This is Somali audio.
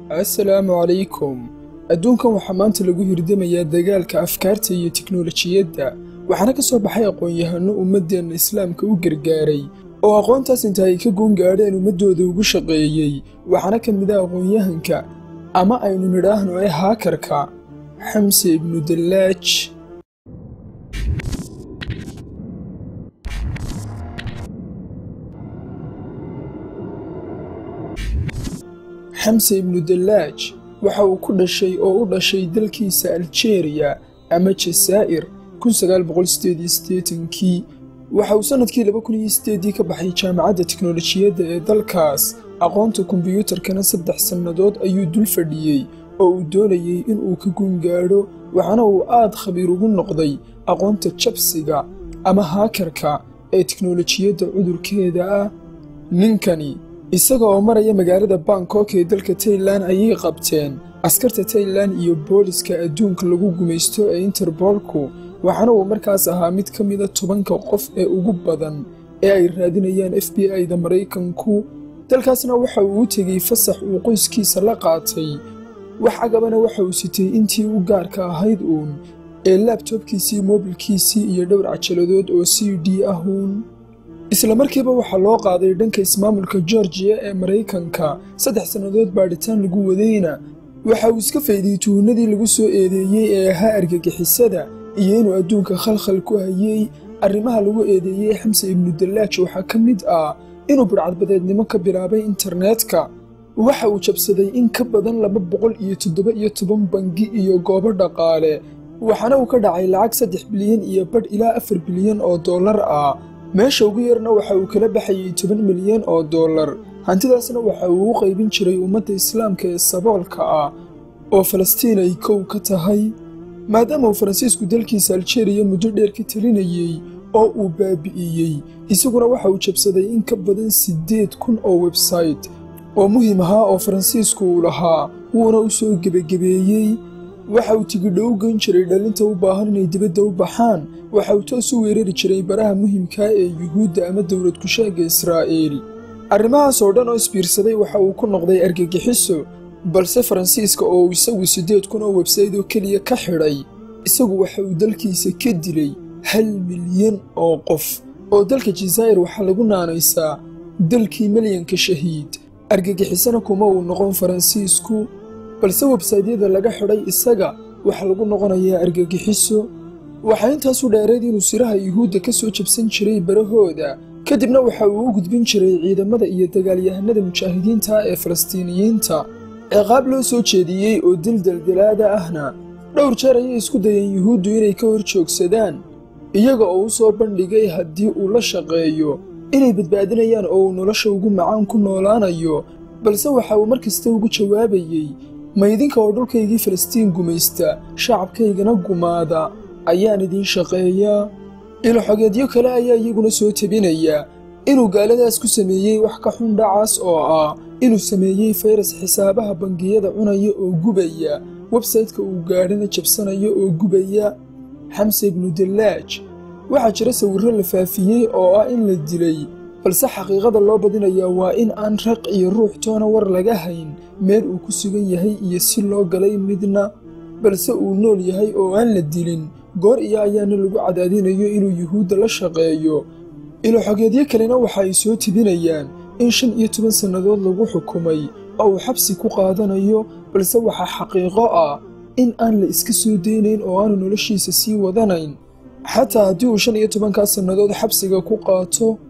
assalaamu calaykum adduunkan waxaa maanta lagu hirdamayaa dagaalka afkaarta iyo tiknolojiyadda waxaana ka soo baxay aqoon-yahano ummaddeenna islaamka u gargaaray oo aqoontaas inta ay ka goon gaadheen ummaddooda ugu shaqeeyey waxaana ka mid ah aqoon-yahanka ama aynu nidhaahno ee haakarka xamse ibnu dallaaj xamse ibnu dallaaj waxa uu ku dhashay oo u dhashay dalkiisa aljeeriya ama jasaa'ir kii waxa uu sannadkii dii ka baxay jaamacadda tiknolojiyadda ee dalkaas aqoonta kombiyuutarkana saddex sannadood ayuu dul fadhiyey oo uu doonayey in uu ka guungaadho waxaana uu aad khabiir ugu noqday aqoonta jabsiga ama haakarka ee tiknolojiyadda cudurkeeda ah ninkani isaga oo maraya magaalada bangkok ee dalka tailan ayay qabteen askarta tailan iyo booliska adduunka lagu gumaysto ee interbolku waxaana uu markaas ahaa mid ka mida tobanka qof ee ugu badan ee ay raadinayaan f b i-da maraykanku dalkaasna waxa uu u tegey fasax uu qoyskiisa la qaatay wax agabana waxa uu sitay intii u gaarka ahayd uun ee laabtobkiisii moobilkiisii iyo dhowr cajaladood oo c d ah uun isla markiiba waxaa loo qaaday dhanka ismaamulka georgiya ee maraykanka saddex sannadood baadhitaan lagu wadayna waxa uu iska faydiyey tuhunadii lagu soo eedeeyey ee ahaa argagixisada iyo inuu adduunka khalkhal ku hayey arrimaha lagu eedeeyey xamse ibnu dallaaj waxaa ka mid ah inuu budhcadbadeednimo ka bilaabay internetka waxa uu jabsaday in ka badan laba boqol iyo toddoba iyo toban bangi iyo goobo dhaqaale waxaana uu ka dhacay lacag saddex bilyan iyo badh ilaa afar bilyan oo dollar ah meesha ugu yarna waxa uu kala baxayey toban milyan oo dollar hantidaasna waxa uu u qaybin jiray ummadda islaamka ee saboolka ah oo falastiin ay kow ka tahay maadaama uu faransiisku dalkiisa aljeeriya muddo dheer ka telinayey oo uu baabi'iyey isaguna waxa uu jabsaday in ka badan siddeed kun oo websayte oo muhiim ahaa oo faransiisku uu lahaa wuuna u soo gebagebeeyey waxa uu tigidho u geyn jiray dhallinta u baahan inay dibadda u baxaan waxa uu toos u weerari jiray baraha muhiimkaa ee yuhuudda ama dowlad kusheegga israa'iil arrimahaas oo dhan oo isbiirsaday waxa uu ku noqday argagixiso balse faransiiska oo uu isagu siddeed kun oo websayt oo keliya ka xidhay isagu waxa uu dalkiisa ka dilay hal milyan oo qof oo dalka jasaa'ir waxaa lagu naanaysaa dalkii milyanka shahiid argagixisana kuma uu noqon faransiisku balse websaytyada laga xidhay isaga waxaa lagu noqonayaa argagixiso waxaa intaasu dheereed inuu siraha yuhuudda ka soo jabsan jiray barahooda kadibna waxa uu u gudbin jiray ciidamada iyo dagaalyahanada mujaahidiinta ee falastiiniyiinta ciqaab loo soo jeediyey oo dil daldalaada ahna dhowr jeer ayay isku dayeen yuhuuddu inay ka hor joogsadaan iyaga oo u soo bandhigay haddii uu la shaqeeyo inay badbaadinayaan oo uu nolosha ugu macaan ku noolaanayo balse waxa uu mar kasta ugu jawaabayey maydinka oo dhulkaygii falastiin gumaysta shacabkaygana gumaada ayaan idiin shaqeeyaa iloxogeedyo kale ayaa iyaguna soo tebinayaa inuu gaaladaas ku sameeyey wax ka xun dhacaas oo ah inuu sameeyey fayras xisaabaha bangiyada cunaya oo gubaya websaytka uu gaadhana jabsanaya oo gubaya xamse ibnu dallaaj waxaa jira sawirro la faafiyey oo ah in la dilay balse xaqiiqada loo badinayaa waa in aan raq iyo ruux toona war laga hayn meel uu ku sugan yahay iyo si loo galay midna balse uu nool yahay oo aan la dilin goor iyo ayaana lagu cadaadinayo inuu yuhuudda la shaqeeyo iloxogeedyo kalena waxa ay soo tibinayaan in shan iyo toban sannadood lagu xukumay oo uu xabsi ku qaadanayo balse waxaa xaqiiqo ah in aan la iska soo daynayn oo aanu noloshiisa sii wadanayn xataa haddii uu shan iyo tobankaas sannadood xabsiga ku qaato